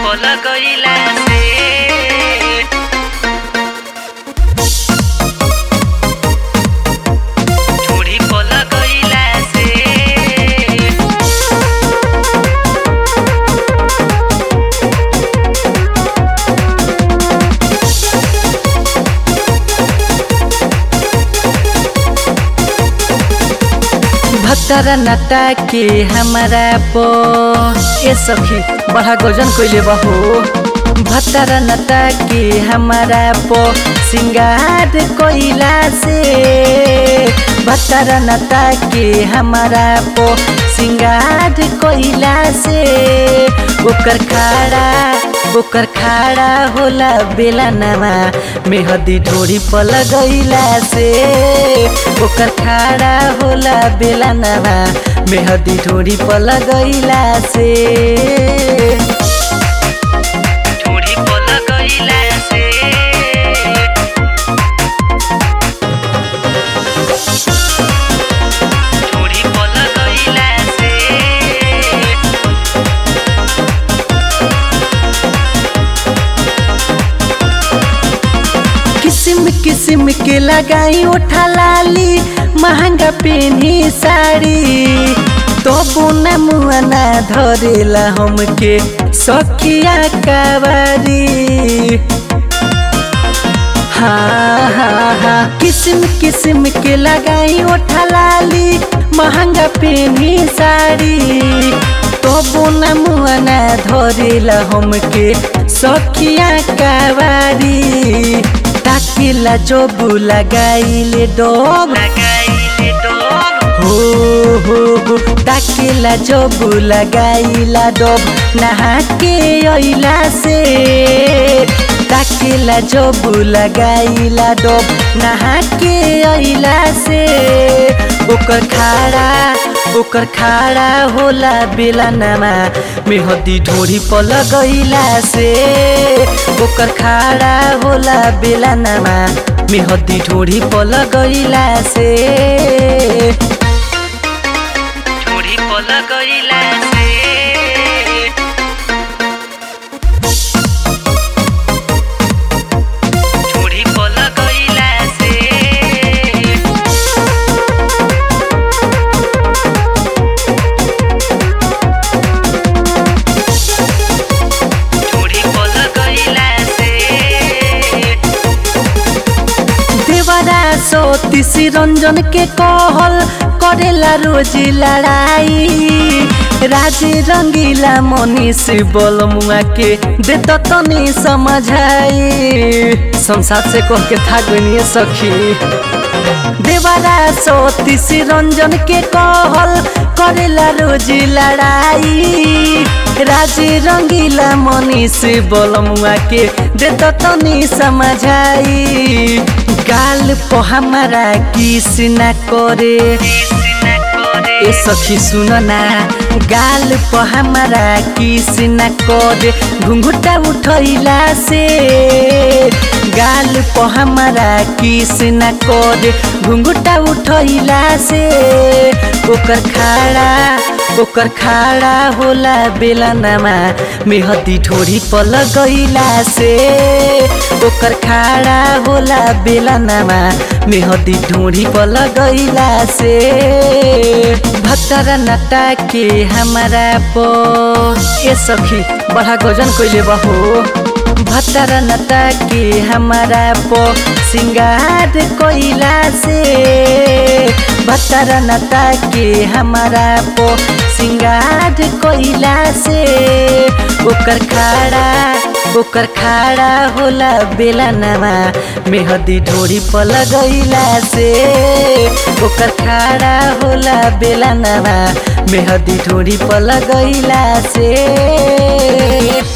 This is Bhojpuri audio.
पल गईला से ढूढ़ी पल गईला से भत्तर नटा के हमारा पो ए सखी बड़ा गजन कइले बहो भत्तर नटा के हमारा पो सिंगार कोइला से भत्तर नटा के हमारा पो सिंगार कोइला से ओकर खाड़ा ओकर खाड़ा होला बेला नवा मेहदी ढोरी पल गईला से ओकर खाड़ा होला बेला नवा मेहदी ढोरी पल गईला से ढूढ़ी पल गईला से ढूढ़ी पल गईला से किस्म किस्म के लगाई उठा लाली महंगा पेनी साड़ी तो बुना मुआना धरेला हमके सखिया कवारी हाँ हाँ हाँ किस्म किस्म के लगाई उठा लाली महंगा पेनी साड़ी तो बुना मुआना धरेला हमके सखिया कवारी ताकिला जोबु लगाइले डोब लगाइले डोब हो हो हो ताकिला जोबु लगाइला डोब नहा के अइला से ताकिला जोबु लगाइला डोब नहा के अइला से ओकर खाड़ा ओकर खाड़ा होला बेला नामा मेहदी ढोरी पल गईला से ओकर खाड़ा होला बेला नामा मेहदी ढोरी पल गईला से ढूढ़ी पल गईला से ढूढ़ी पल गईला से ढूढ़ी पल गईला से देवरा सतीसी रंजन के कहल करेला रोज लड़ाई राजे रंगीला मनीष बोल मुआ के देत तनी समझाई संसार से कह के था गनिए सखी देवरा सतीसी रंजन के कहल करेला रोज लड़ाई राजे रंगीला मनीष बोल मुआ के देत तनी समझाई गाल po हमारा किस न करे ए सखी सुन ना गाल प हमारा किस न करे घुंघुटा उठैला से गाल प हमारा किस न करे घुंघुटा उठैला से ओकर खाड़ा ओकर खाड़ा होला बेला नामा मेहदी ठोरी पल गईला से ओकर खाड़ा होला बेला नामा मेहदी ढोरी पल गईला से भत्तर नटा के हमारा पो ए सखी बड़ा गजन कइले बहो भत्तर नटा के हमारा पो सिंगार कोइला से भत्तर नटा के हमारा पो सिंगार कोइला से ओकर खाड़ा ओकर खाड़ा होला बेला नामा मेहदी ढोरी पल गईला से ओकर खाड़ा होला बेला नामा मेहदी ढोरी पल गईला से